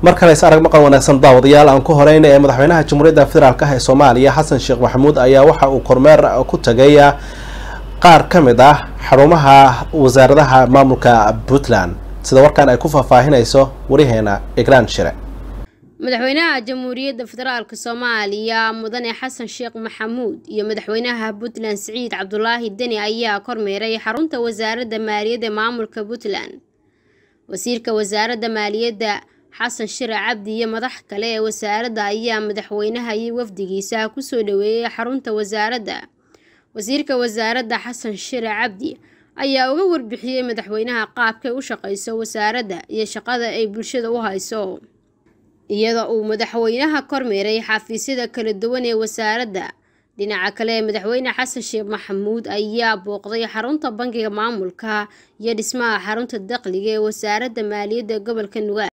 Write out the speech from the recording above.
mar kale is arag maqan wanaagsan daawadayaal aan ku horeyna ee madaxweynaha jamhuuriyadda federaalk ah ee soomaaliya xasan sheekh maxamuud ayaa waxa uu kormeer ku tagay qaar ka mid ah xarumaha wasaaradaha maamulka puntland sida warkan ay ku faahfaahinayso wariheena igraan shire madaxweynaha jamhuuriyadda federaalk soomaaliya mudane xasan sheekh maxamuud iyo madaxweynaha puntland siciid cabdulaahi deni ayaa kormeeray xarunta wasaaradda maaliyadda maamulka puntland wasiirka wasaaradda maaliyadda xasan shire cabdi iyo madax kale ee wasaaradda ayaa madaxweynaha iyo wafdigiisa kusoo dhaweeyay xarunta wasaaradda wasiirka wasaaradda xasan shire cabdi ayaa uga warbixiyey madaxweynaha qaabkay u shaqayso wasaaradda iyo shaqada ay bulshada u hayso iyada uu madaxweynaha kormeeray xafiisyada kala duwan ee wasaaradda dhinaca kale madaxweyne xasan sheekh maxamuud ayaa booqday xarunta bangiga maamulka iyo dhismaha xarunta dakhliga ee wasaaradda maaliyadda gobolka nugaal